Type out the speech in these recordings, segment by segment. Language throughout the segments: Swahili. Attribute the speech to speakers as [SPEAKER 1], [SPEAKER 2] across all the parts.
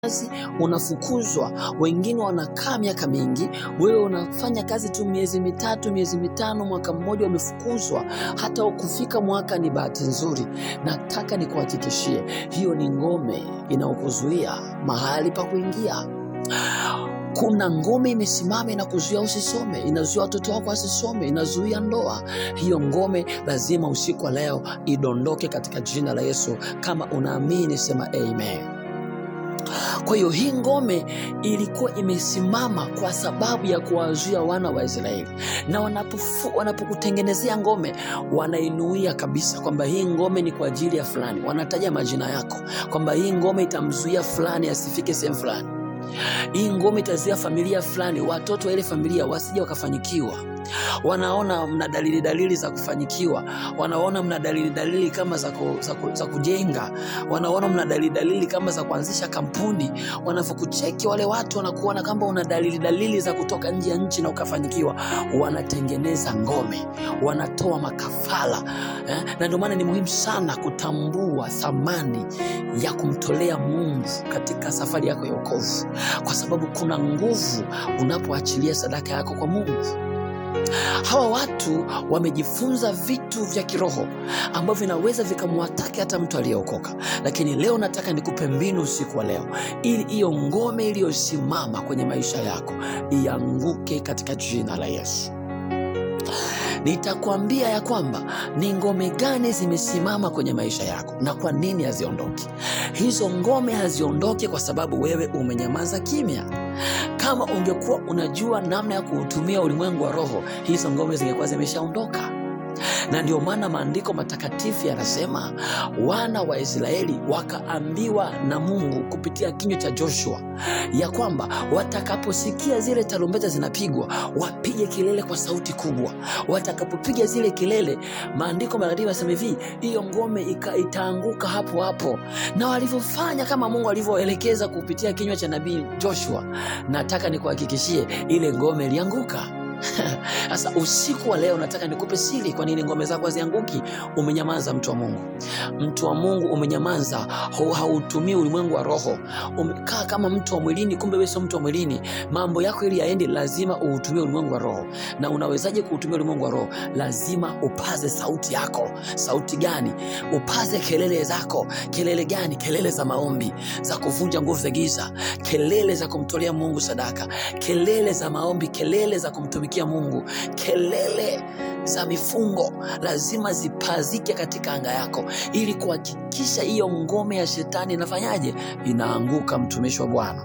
[SPEAKER 1] kazi unafukuzwa, wengine wanakaa miaka mingi, wewe unafanya kazi tu miezi mitatu, miezi mitano, mwaka mmoja, umefukuzwa. Hata ukufika mwaka ni bahati nzuri. Nataka nikuhakikishie, hiyo ni ngome inayokuzuia mahali pa kuingia. Kuna ngome imesimama inakuzuia usisome, inazuia watoto wako wasisome, inazuia ndoa. Hiyo ngome lazima usiku wa leo idondoke katika jina la Yesu. Kama unaamini sema amen. Kwa hiyo hii ngome ilikuwa imesimama kwa sababu ya kuwazuia wana wa Israeli, na wanapofu- wanapokutengenezea ngome wanainuia kabisa kwamba hii ngome ni kwa ajili ya fulani, wanataja majina yako kwamba hii ngome itamzuia fulani asifike sehemu fulani, hii ngome itazuia familia fulani, watoto wa ile familia wasije wakafanyikiwa. Wanaona mna dalili dalili za kufanyikiwa, wanaona mna dalili dalili kama za, ku, za, ku, za kujenga, wanaona mna dalili dalili kama za kuanzisha kampuni. Wanavyokucheki wale watu wanakuona kama una dalili dalili za kutoka nje ya nchi na ukafanyikiwa, wanatengeneza ngome, wanatoa makafala eh? Na ndio maana ni muhimu sana kutambua thamani ya kumtolea Mungu katika safari yako ya wokovu, kwa sababu kuna nguvu unapoachilia sadaka yako kwa Mungu. Hawa watu wamejifunza vitu vya kiroho ambavyo vinaweza vikamwataki hata mtu aliyeokoka, lakini leo nataka nikupe mbinu usiku wa leo, ili hiyo ngome iliyosimama kwenye maisha yako ianguke katika jina la Yesu. Nitakwambia ya kwamba ni ngome gani zimesimama kwenye maisha yako na kwa nini haziondoki. Hizo ngome haziondoki kwa sababu wewe umenyamaza kimya. Kama ungekuwa unajua namna ya kuutumia ulimwengu wa roho, hizo ngome zingekuwa zimeshaondoka. Na ndio maana maandiko matakatifu yanasema wana wa Israeli wakaambiwa na Mungu kupitia kinywa cha Joshua ya kwamba watakaposikia zile tarumbeta zinapigwa wapige kelele kwa sauti kubwa. Watakapopiga zile kelele, maandiko matakatifu yanasema hivi, hiyo ngome ika, itaanguka hapo hapo. Na walivyofanya kama Mungu alivyoelekeza kupitia kinywa cha nabii Joshua, nataka nikuhakikishie ile ngome ilianguka. Sasa usiku wa leo nataka nikupe siri, kwa nini ngome zako hazianguki. Umenyamaza, mtu wa Mungu, mtu wa Mungu, umenyamaza, hau- hautumii ulimwengu wa roho. Umekaa kama mtu wa mwilini, kumbe wewe sio mtu wa mwilini. Mambo yako ili yaende, lazima uutumie ulimwengu wa roho. Na unawezaje kuutumia ulimwengu wa roho? Lazima upaze sauti yako. Sauti gani? Upaze kelele zako. Kelele gani? Kelele za maombi, za kuvunja nguvu za giza, kelele za kumtolea Mungu sadaka, kelele za maombi, kelele za kumtumikia Mungu, kelele za mifungo lazima zipazike katika anga yako, ili kuhakikisha hiyo ngome ya shetani inafanyaje? Inaanguka, mtumishi wa Bwana.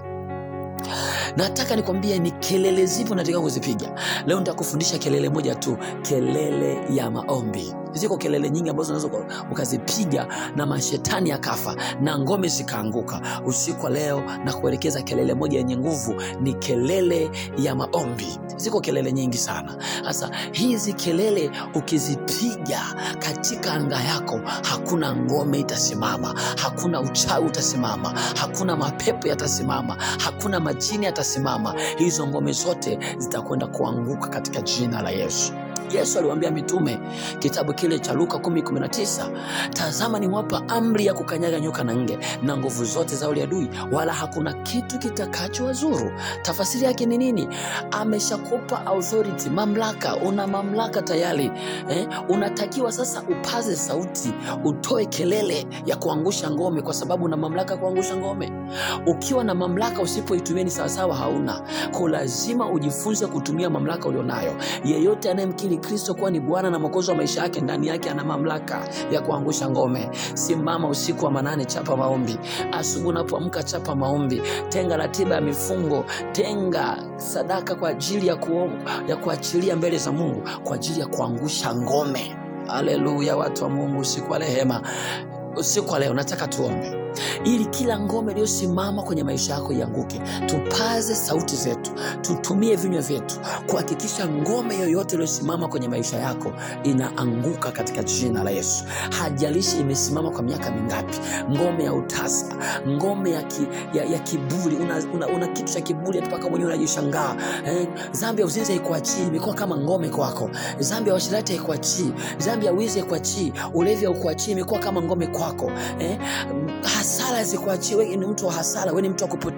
[SPEAKER 1] Nataka nikwambie ni kelele zipi unataka kuzipiga leo. Nitakufundisha kelele moja tu, kelele ya maombi. Ziko kelele nyingi ambazo unaweza uka- ukazipiga na mashetani yakafa na ngome zikaanguka. Usiku wa leo na kuelekeza kelele moja yenye nguvu, ni kelele ya maombi. Ziko kelele nyingi sana. Sasa hizi kelele ukizipiga katika anga yako, hakuna ngome itasimama, hakuna uchawi utasimama, hakuna mapepo yatasimama, hakuna majini yatasimama. Hizo ngome zote zitakwenda kuanguka katika jina la Yesu. Yesu aliwaambia mitume kitabu kile cha Luka 10:19, tazama nimewapa amri ya kukanyaga nyoka na nge na nguvu zote za ule adui, wala hakuna kitu kitakachowazuru. Tafasiri yake ni nini? Ameshakupa authority, mamlaka. Una mamlaka tayari eh? Unatakiwa sasa upaze sauti, utoe kelele ya kuangusha ngome, kwa sababu una mamlaka ya kuangusha ngome. Ukiwa na mamlaka usipoitumia ni sawasawa hauna. Kwa lazima ujifunze kutumia mamlaka ulionayo. Yeyote anayemkiri Kristo kuwa ni Bwana na Mwokozi wa maisha yake, ndani yake ana mamlaka ya kuangusha ngome. Simama usiku wa manane, chapa maombi. Asubuhi unapoamka, chapa maombi. Tenga ratiba ya mifungo, tenga sadaka kwa ajili ya, ku, ya kuachilia mbele za Mungu kwa ajili ya kuangusha ngome. Haleluya, watu wa Mungu, usiku wa rehema, usiku wa leo nataka tuombe ili kila ngome iliyosimama kwenye maisha yako ianguke. Tupaze sauti zetu, tutumie vinywa vyetu kuhakikisha ngome yoyote iliyosimama kwenye maisha yako inaanguka katika jina la Yesu. Hajalishi imesimama kwa miaka mingapi, ngome ya utasa, ngome ya, ki, ya, ya kiburi. Una, una, una kitu cha kiburi hata mpaka mwenyewe unajishangaa eh. Dhambi ya uzinzi haikuachii, imekuwa kama ngome kwako. Dhambi ya uasherati haikuachii, dhambi ya wizi haikuachii, ulevi haukuachii, imekuwa kama ngome kwako eh. hasara zikuachie. Wewe ni mtu wa hasara, wewe ni mtu wa kupotea.